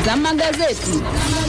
za magazeti.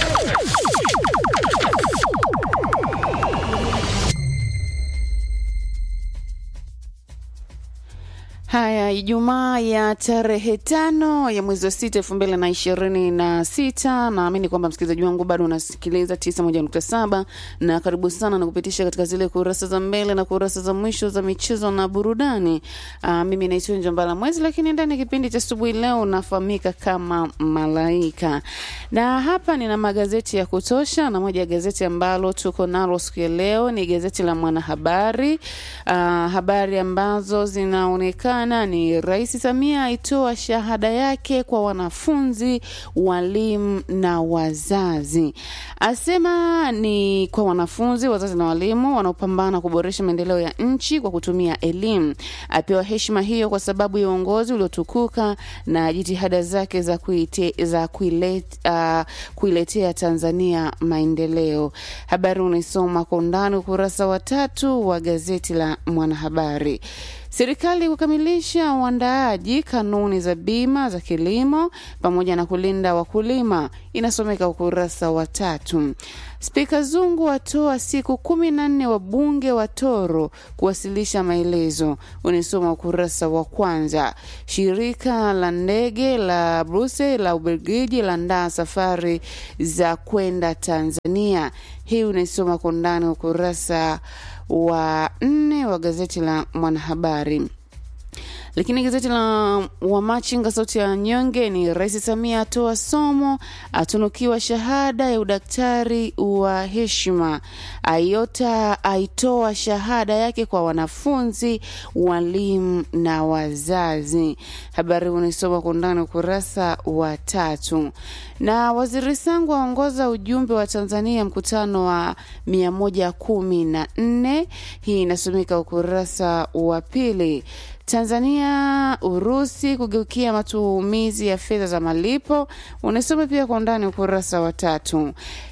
Haya, Ijumaa ya tarehe tano ya mwezi wa sita elfu mbili na ishirini na sita. Naamini kwamba msikilizaji wangu bado unasikiliza tisa moja nukta saba na karibu sana na kupitisha katika zile kurasa za mbele na kurasa za mwisho za michezo na burudani. Aa, mimi naitwa Njambala Mwezi, lakini ndani ya kipindi cha asubuhi leo unafahamika kama Malaika, na hapa nina magazeti ya kutosha, na moja ya gazeti ambalo tuko nalo siku ya leo ni gazeti la Mwanahabari. Aa, habari ambazo zinaonekana ni Rais Samia aitoa shahada yake kwa wanafunzi, walimu na wazazi. Asema ni kwa wanafunzi, wazazi na walimu wanaopambana kuboresha maendeleo ya nchi kwa kutumia elimu. Apewa heshima hiyo kwa sababu ya uongozi uliotukuka na jitihada zake za, kuite, za kuilet, uh, kuiletea Tanzania maendeleo. Habari unaisoma kwa undani ukurasa wa tatu wa gazeti la Mwanahabari. Serikali kukamilisha uandaaji kanuni za bima za kilimo pamoja na kulinda wakulima, inasomeka ukurasa wa tatu. Spika Zungu atoa siku kumi na nne wabunge wa Toro kuwasilisha maelezo, unisoma ukurasa wa kwanza. Shirika la ndege la Brussels la Ubelgiji laandaa safari za kwenda Tanzania, hii unaisoma kwa undani ukurasa wa nne wa gazeti la Mwanahabari. Lakini gazeti la Wamachinga sauti ya nyonge ni Rais Samia atoa somo, atunukiwa shahada ya udaktari wa heshima. Aiota aitoa shahada yake kwa wanafunzi, walimu na wazazi. Habari unaisoma kwa undani ukurasa wa tatu. Na waziri Sangu aongoza ujumbe wa Tanzania mkutano wa mia moja kumi na nne. Hii inasomeka ukurasa wa pili. Tanzania Urusi kugeukia matumizi ya fedha za malipo, unasoma pia kwa undani ukurasa wa tatu.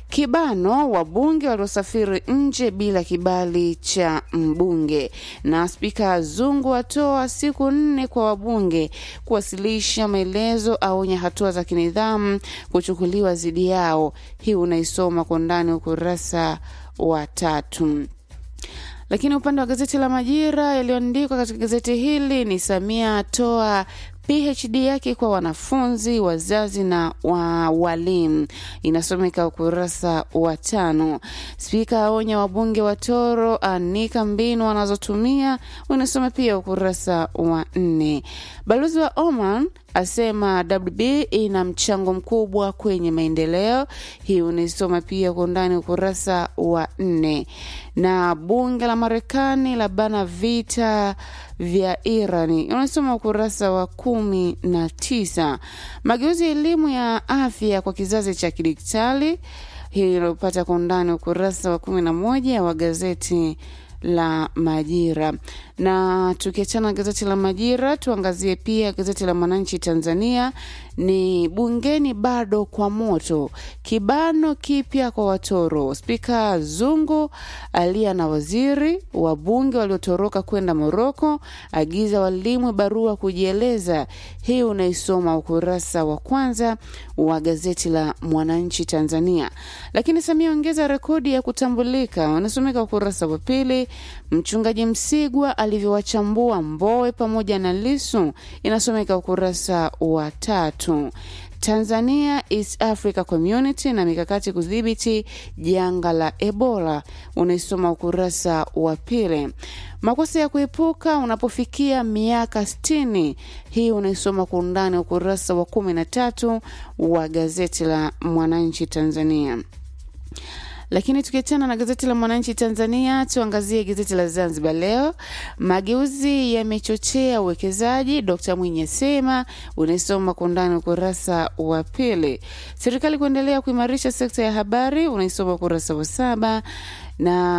Kibano wabunge waliosafiri nje bila kibali cha mbunge, na spika Zungu atoa siku nne kwa wabunge kuwasilisha maelezo, aonya hatua za kinidhamu kuchukuliwa dhidi yao. Hii unaisoma kwa undani ukurasa wa tatu. Lakini upande wa gazeti la Majira yaliyoandikwa katika gazeti hili ni Samia atoa PhD yake kwa wanafunzi, wazazi na wa walimu, inasomeka ukurasa wa tano. Spika aonya wabunge wa Toro, anika mbinu wanazotumia, unasoma pia ukurasa wa nne. Balozi wa Oman asema WB ina mchango mkubwa kwenye maendeleo. Hii unaisoma pia kwa undani ukurasa wa nne. Na bunge la Marekani la bana vita vya Irani unasoma ukurasa wa kumi na tisa. Mageuzi ya elimu ya afya kwa kizazi cha kidigitali, hii inayopata kwa undani ukurasa wa kumi na moja wa gazeti la Majira. Na tukiachana gazeti la Majira, tuangazie pia gazeti la Mwananchi Tanzania. Ni bungeni bado kwa moto, kibano kipya kwa watoro. Spika Zungu alia na waziri, wabunge waliotoroka kwenda Moroko, agiza walimu barua kujieleza. Hii unaisoma ukurasa wa kwanza wa gazeti la Mwananchi Tanzania. Lakini Samia ongeza rekodi ya kutambulika, unasomeka ukurasa wa pili. Mchungaji Msigwa alivyowachambua Mbowe pamoja na Lisu inasomeka ukurasa wa tatu. Tanzania East Africa Community na mikakati kudhibiti janga la Ebola unaisoma ukurasa wa pili. Makosa ya kuepuka unapofikia miaka sitini, hii unaisoma kwa undani ukurasa wa kumi na tatu wa gazeti la Mwananchi Tanzania. Lakini tukiachana na gazeti la Mwananchi Tanzania, tuangazie gazeti la Zanzibar Leo. Mageuzi yamechochea uwekezaji, Dkt Mwinyi asema, unaisoma kwa undani ukurasa wa pili. Serikali kuendelea kuimarisha sekta ya habari, unaisoma ukurasa wa saba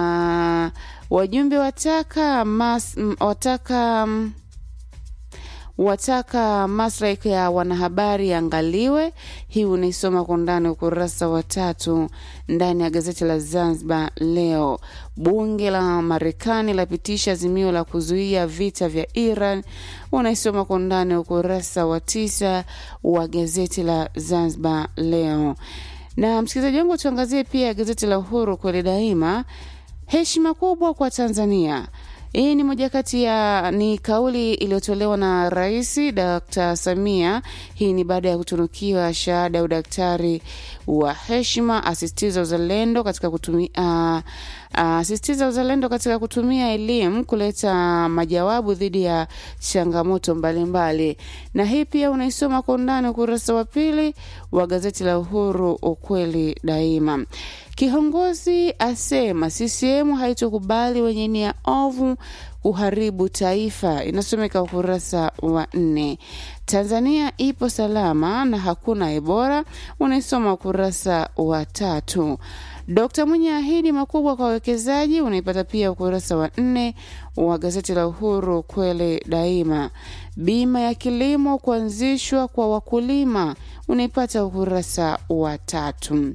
na wajumbe wataka mas, wataka wataka maslahi ya wanahabari yaangaliwe. Hii unaisoma kwa undani ukurasa wa tatu ndani ya gazeti la Zanzibar Leo. Bunge la Marekani lapitisha azimio la kuzuia vita vya Iran, unaisoma kwa undani ukurasa wa tisa wa gazeti la Zanzibar Leo. Na msikilizaji wangu, tuangazie pia gazeti la Uhuru kweli daima. Heshima kubwa kwa Tanzania. Hii ni moja kati ya ni kauli iliyotolewa na Rais Dr. Samia. Hii ni baada ya kutunukiwa shahada ya udaktari wa heshima, asisitiza uzalendo katika kutumia uh, asisitiza uzalendo katika kutumia elimu kuleta majawabu dhidi ya changamoto mbalimbali mbali. Na hii pia unaisoma kwa undani ukurasa wa pili wa gazeti la Uhuru, ukweli daima. Kiongozi asema CCM haitokubali wenye nia ovu kuharibu taifa, inasomeka ukurasa wa nne. Tanzania ipo salama na hakuna Ebola, unaisoma ukurasa wa tatu. Dkt Mwinyi ahidi makubwa kwa wawekezaji, unaipata pia ukurasa wa nne wa gazeti la Uhuru kweli daima. Bima ya kilimo kuanzishwa kwa wakulima, unaipata ukurasa wa tatu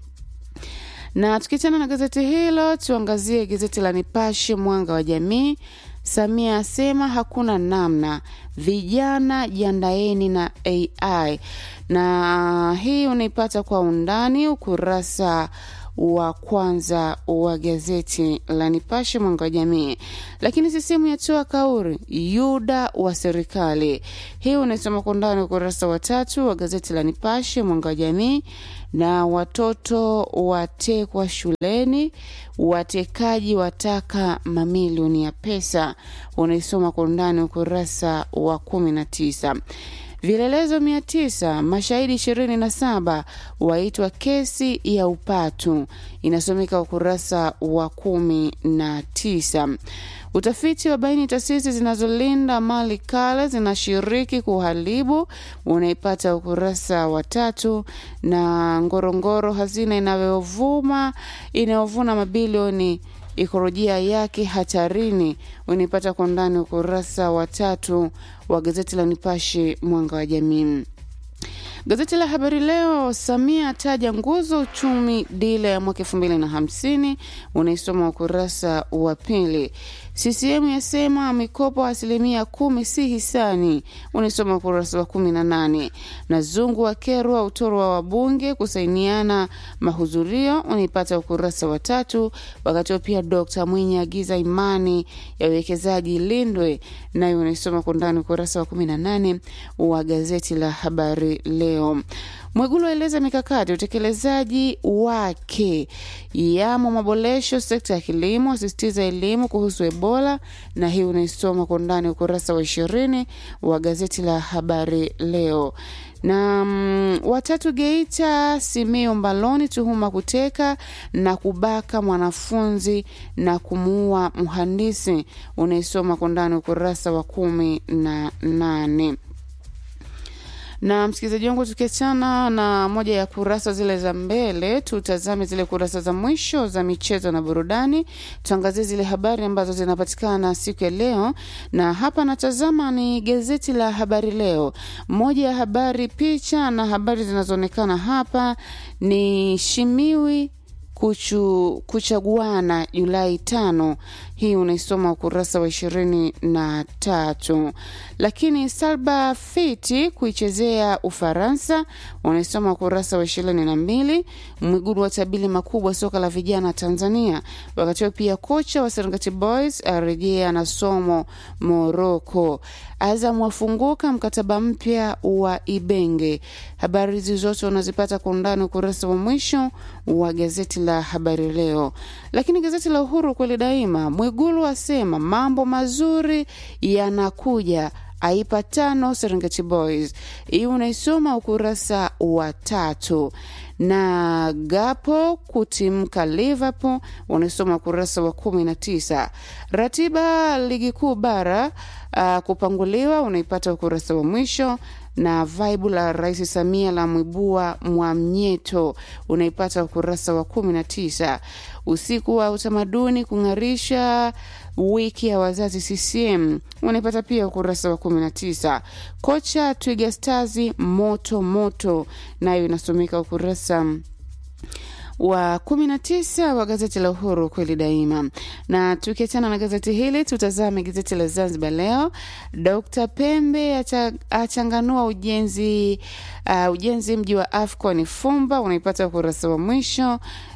na tukiachana na gazeti hilo tuangazie gazeti la Nipashe mwanga wa jamii. Samia asema hakuna namna, vijana jiandaeni na AI, na hii unaipata kwa undani ukurasa wa kwanza wa gazeti la Nipashe mwanga wa jamii. Lakini sisehemu yatoa kauri yuda wa serikali, hii unaisoma kwa undani ukurasa wa tatu wa gazeti la Nipashe mwanga wa jamii. Na watoto watekwa shuleni, watekaji wataka mamilioni ya pesa, unaisoma kwa undani ukurasa wa kumi na tisa. Vielelezo mia tisa mashahidi ishirini na saba waitwa kesi ya upatu, inasomeka ukurasa wa kumi na tisa. Utafiti wa baini taasisi zinazolinda mali kale zinashiriki kuharibu, unaipata ukurasa wa tatu. Na Ngorongoro, hazina inayovuma inayovuna mabilioni ikolojia yake hatarini, unaipata kwa ndani ukurasa wa tatu wa gazeti la Nipashe mwanga wa jamii. Gazeti la Habari Leo, Samia ataja nguzo uchumi dira ya mwaka elfu mbili na hamsini unaisoma ukurasa wa pili. CCM yasema mikopo asilimia kumi si hisani, unaisoma ukurasa wa kumi na nane. Na Zungu wakerwa utoro wa wabunge kusainiana mahudhurio, unaipata ukurasa wa tatu. Wakati pia Dkt Mwinyi agiza imani ya uwekezaji lindwe, nayo unaisoma kwa ndani ukurasa wa kumi na nane wa gazeti la Habari Leo. Mwigulu aeleza mikakati utekelezaji wake, yamo maboresho sekta ya kilimo, asisitiza elimu kuhusu Ebola, na hii unaisoma kwa ndani ukurasa wa ishirini wa gazeti la Habari Leo na mm, watatu Geita Simio mbaloni tuhuma kuteka na kubaka mwanafunzi na kumuua mhandisi, unaisoma kwa ndani ukurasa wa kumi na nane na msikilizaji wangu, tukiachana na moja ya kurasa zile za mbele, tutazame zile kurasa za mwisho za michezo na burudani. Tuangazie zile habari ambazo zinapatikana siku ya leo, na hapa natazama ni gazeti la Habari Leo. Moja ya habari, picha na habari zinazoonekana hapa ni Shimiwi kuchu, kuchaguana Julai tano. Hii unaisoma ukurasa wa ishirini na tatu. Lakini Salba fiti kuichezea Ufaransa unaisoma ukurasa wa ishirini na mbili. Mwigulu watabili makubwa soka la vijana Tanzania. Wakati huo pia kocha wa Serengeti Boys arejea na somo Moroko. Azam wafunguka mkataba mpya wa Ibenge. Habari hizi zote unazipata kwa undani ukurasa wa mwisho wa gazeti la Habari Leo. Lakini gazeti la Uhuru kweli daima, Mwigulu asema mambo mazuri yanakuja aipa tano Serengeti Boys. Hii unaisoma ukurasa wa tatu. na Gapo kutimka Liverpool, unasoma ukurasa wa kumi na tisa. Ratiba ligi kuu bara uh, kupanguliwa unaipata ukurasa wa mwisho na vaibu la Rais Samia la mwibua Mwamnyeto unaipata ukurasa wa kumi na tisa. Usiku wa utamaduni kung'arisha wiki ya wazazi CCM unaipata pia ukurasa wa kumi na tisa. Kocha Twiga Stars moto moto nayo inasomeka ukurasa wa 19 wa gazeti la Uhuru kweli daima. Na tukiachana na gazeti hili, tutazame gazeti la Zanzibar Leo. Dr Pembe acha, achanganua ujenzi uh, ujenzi mji wa AFCON Fumba, unaipata ukurasa wa mwisho.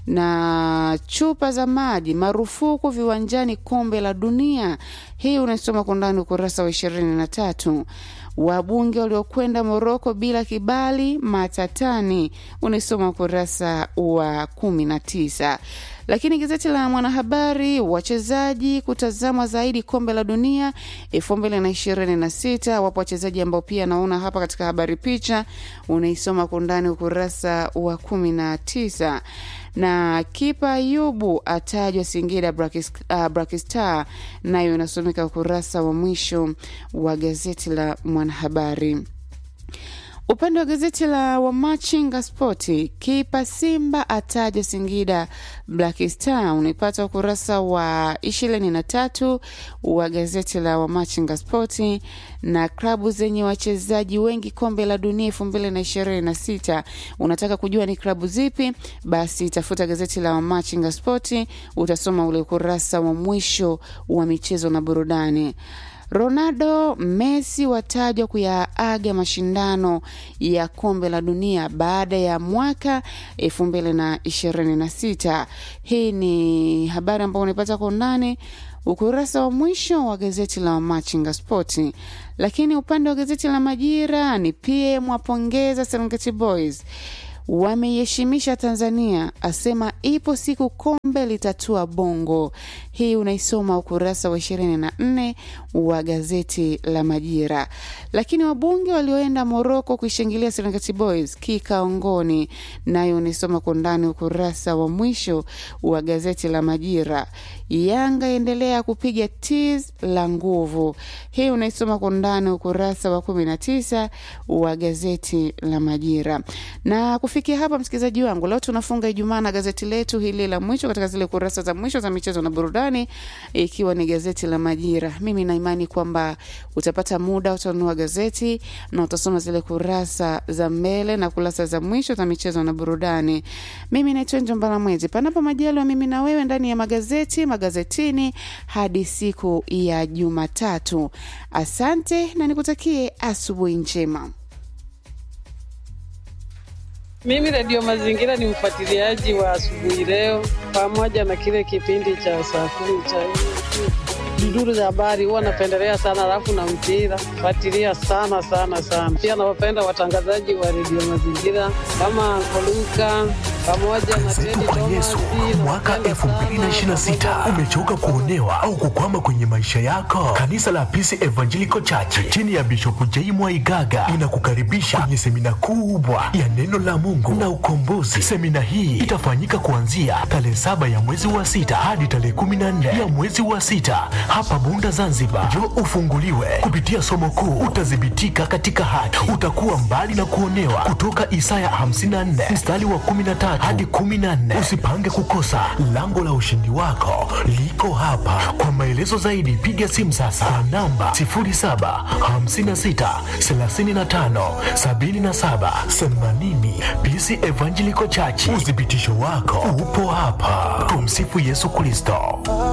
Na chupa za maji marufuku viwanjani kombe la dunia, hii unaisoma kwa ndani ukurasa wa ishirini na tatu. Wabunge waliokwenda Moroko bila kibali matatani, unaisoma ukurasa wa kumi na tisa. Lakini gazeti la Mwanahabari, wachezaji kutazamwa zaidi kombe la dunia elfu mbili na ishirini na sita. Wapo wachezaji ambao pia naona hapa katika habari picha, unaisoma kwa undani ukurasa wa kumi na tisa na kipa Ayubu atajwa Singida Black uh, Star, nayo inasomeka ukurasa wa mwisho wa gazeti la Mwanahabari. Upande wa gazeti la Wamachinga Spoti, kipa Simba ataja Singida Black Star, unaipata ukurasa wa ishirini na tatu wa gazeti la Wamachinga Spoti. Na klabu zenye wachezaji wengi kombe la dunia elfu mbili na ishirini na sita, unataka kujua ni klabu zipi? Basi tafuta gazeti la Wamachinga Spoti, utasoma ule ukurasa wa mwisho wa michezo na burudani. Ronaldo, Messi watajwa kuyaaga mashindano ya kombe la dunia baada ya mwaka elfu mbili na ishirini na sita. Hii ni habari ambayo unaipata kwa undani ukurasa wa mwisho wa gazeti la Machinga Spoti. Lakini upande wa gazeti la Majira ni PM wapongeza Serengeti Boys wameiheshimisha Tanzania, asema ipo siku kombe litatua Bongo. Hii unaisoma ukurasa wa ishirini na nne wa gazeti la Majira. Lakini wabunge walioenda Moroko kuishangilia Serengeti Boys kikaongoni, nayo unaisoma kwa ndani ukurasa wa mwisho wa gazeti la Majira. Yanga endelea kupiga tiz la nguvu, hii unaisoma kwa ndani ukurasa wa kumi na tisa wa gazeti la Majira na kufikia hapa msikilizaji wangu, leo tunafunga Ijumaa na gazeti letu hili la mwisho katika zile kurasa za mwisho za michezo na burudani, ikiwa ni gazeti la Majira. Mimi na imani kwamba utapata muda, utanunua gazeti na utasoma zile kurasa za mbele na kurasa za mwisho za michezo na burudani. Mimi naitwa Njombala Mwezi, panapo majaliwa mimi na wewe ndani ya magazeti magazetini, hadi siku ya Jumatatu. Asante na nikutakie asubuhi njema. Mimi Redio Mazingira ni mfuatiliaji wa asubuhi leo, pamoja na kile kipindi cha saa kumi cha duduru za habari, huwa napendelea sana, alafu na mpira fuatilia sana sana sana. Pia nawapenda watangazaji wa Redio Mazingira kama Koluka pamoja na Tedi kwa Yesu mwaka 2026 umechoka kuonewa au kukwama kwenye maisha yako? Kanisa la Peace Evangelical Church chini ya Bishop J. Mwaigaga inakukaribisha kwenye semina kubwa ya neno la Mungu na ukombozi. Semina hii itafanyika kuanzia tarehe saba ya mwezi wa sita hadi tarehe kumi na nne ya mwezi wa sita hapa Bunda, Zanzibar. Njoo ufunguliwe kupitia somo kuu, utadhibitika katika haki, utakuwa mbali na kuonewa, kutoka Isaya 54 mstari wa 13 hadi 14. Usipange kukosa, lango la ushindi wako liko hapa. Kwa maelezo zaidi, piga simu sasa kwa namba 0756 35 77 80. PC Evangelical Church, uthibitisho wako upo hapa. Tumsifu Yesu Kristo.